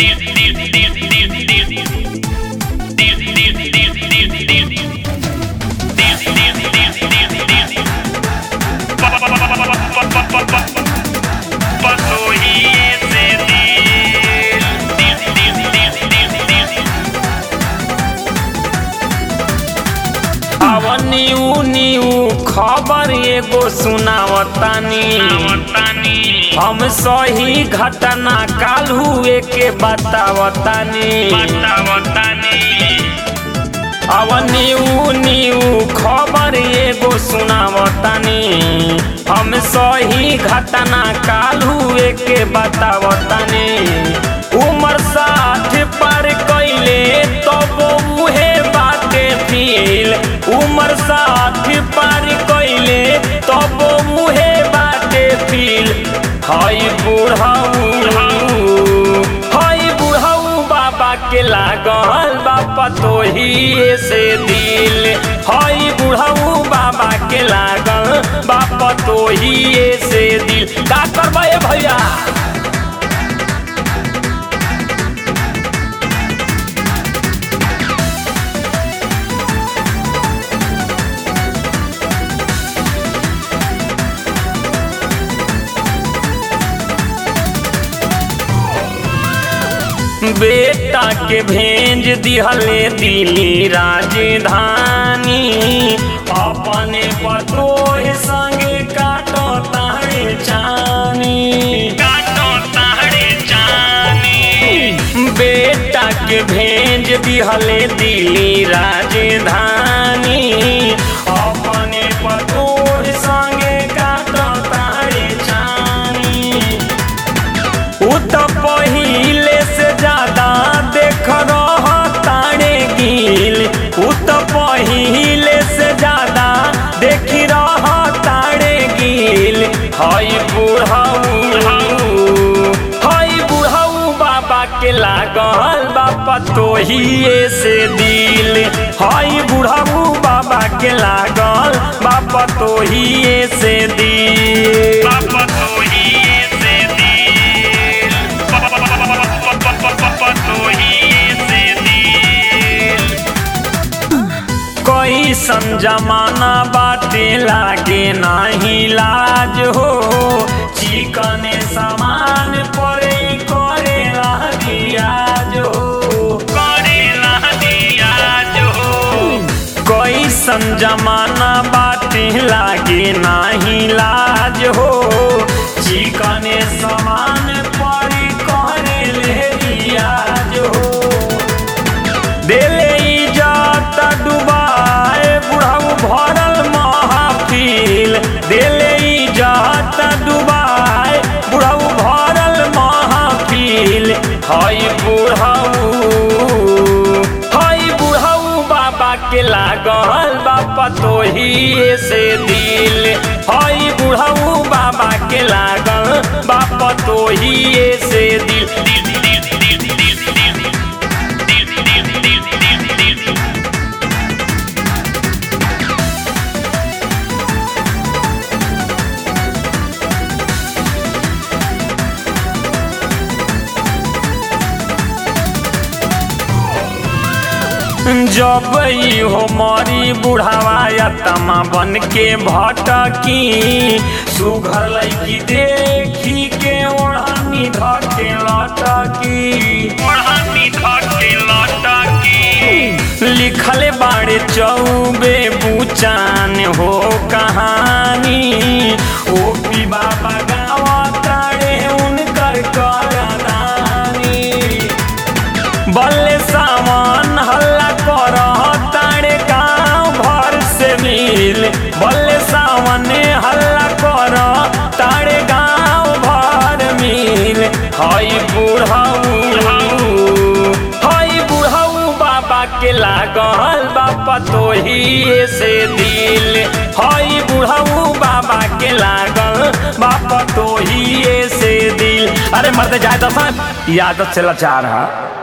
new new खबर एगो सुनावतानी हम सही घटना काल हुए के बतावतानी अब न्यू न्यू खबर एगो सुनावतानी हम सही घटना काल हुए के बतावतानी उम्र साठ पर कैले तब उहे बाटे फील उम्र साठ पार कैले तब मुहे बाटे फील हई बुढ़ऊ हई बुढ़ऊ बाबा के लागल बापा तोही से दिल हई बुढ़ऊ बाबा के लागल बापा तोही से दिल का करबे भैया बेटा के भेज दिहले दिल्ली राजधानी अपने पतोह संगे काटो तारे चानी काटो तारे चानी बेटा के भेज दिहले दिल्ली राजधानी अपने पतोह संगे काटो तारे चानी उ त पहिले से ज्यादा देख रह तारे गिल उ त पहिले से ज्यादा देख रह तारे गिल हई बुढ़ऊ हई बुढ़ऊ बाबा के लागल बापा तोहिए से दिल हई बुढ़ऊ बाबा के लागल बापा तोहिए से दिल बापा तोहिए से दिल कैसन जमाना बाटे लागे नाही लाज हो चिकने सामान पर करे रियाज हो करे रियाज हो कैसन जमाना बाटे लागे नाही लाज हो चिकने सामान पर करे ले रियाज हो देले इजात डुबाए बुढ़ऊ भरल महफिल देले इजात डुबाए बुढ़ऊ भरल महफिल हई बुढ़ऊ हई बुढ़ऊ बाबा के लागल बापा तोहिए से दिल हई बुढ़ऊ बाबा के लागल बापा तोहिए से दिल दिल दिल दिल दिल दिल दिल जब हो मरी बुढ़ावा या तमा बन के भटकी सुघर लैकी देखी के ओढ़नी धके लटकी ओढ़नी धके लटकी लिखले बाड़े चौबे बुचान हो कहानी ओ पी बाबा गावा ताड़े उनकर करदानी बल्ले सामान हल्ला कर तारे गाँव भर से मिल बल्ले सामने हल्ला कर तारे गाँव भर मिल हई बुढ़ऊ हई बुढ़ऊ बाबा के लागल बापा तोहिए से दिल हई बुढ़ऊ बाबा के लागल बापा तोहिए से दिल अरे मर्द जाए दसन यादत से लाचार है